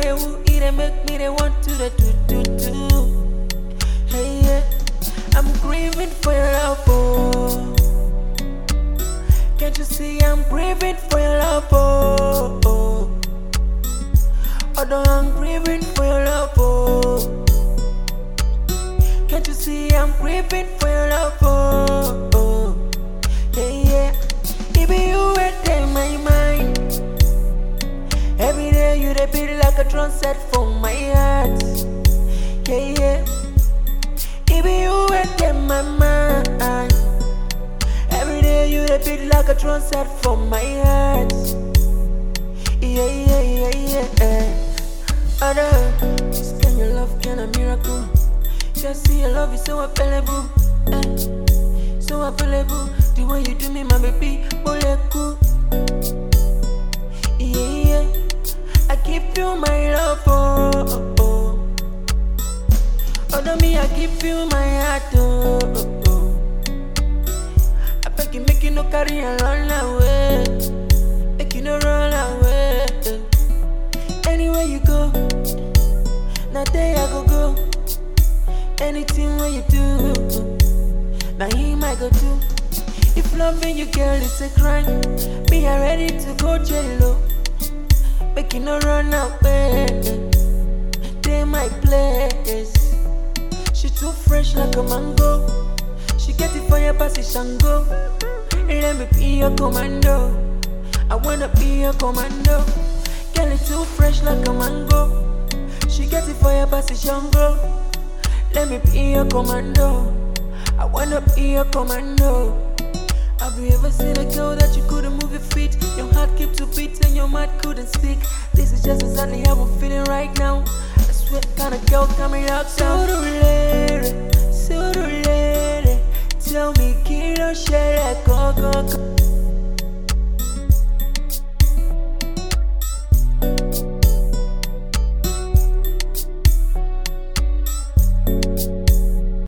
the woo, it dey make me they want to the do do do. Hey yeah, I'm craving for your love, oh. Can't you see I'm craving for your love, oh. oh. Although I'm craving for your love, oh. Can't you see I'm craving for your love, oh. oh. Yeah, yeah. It be you right in my mind. Every day you dey beat like a drum set for my heart. Yeah, yeah. It be you right in my mind. Every day you dey beat like a drum set for my heart. Yeah, yeah, yeah, yeah. Other, this kind of love kind of miracle. Just see your love is so available. Eh, so available. The way you do me, my baby, moleku. Yeah, yeah. I give you my love, oh, oh, oh. Although me, I give you my heart, oh, oh, oh. I beg you, make you no carry and run away. Make you no run away. Anywhere you go, now there I go go. Anything when you do, now him I go do. If loving you, girl, is a crime, me I ready to go jail. oh. Make you no run away. They my place. She too fresh like a mango. She get it for your passy shango. Let me be your commando. I wanna be your commando. Girl, it too fresh like a mango. She get it for your passy shango. Let me be your commando. I wanna be your commando. Have you ever seen a girl that you couldn't move your feet? Your heart kept to beat and your mind couldn't speak. This is just exactly how I'm feeling right now. I swear, kind of girl coming out. Surulere, surulere. Tell me, kilo share, go, go, go.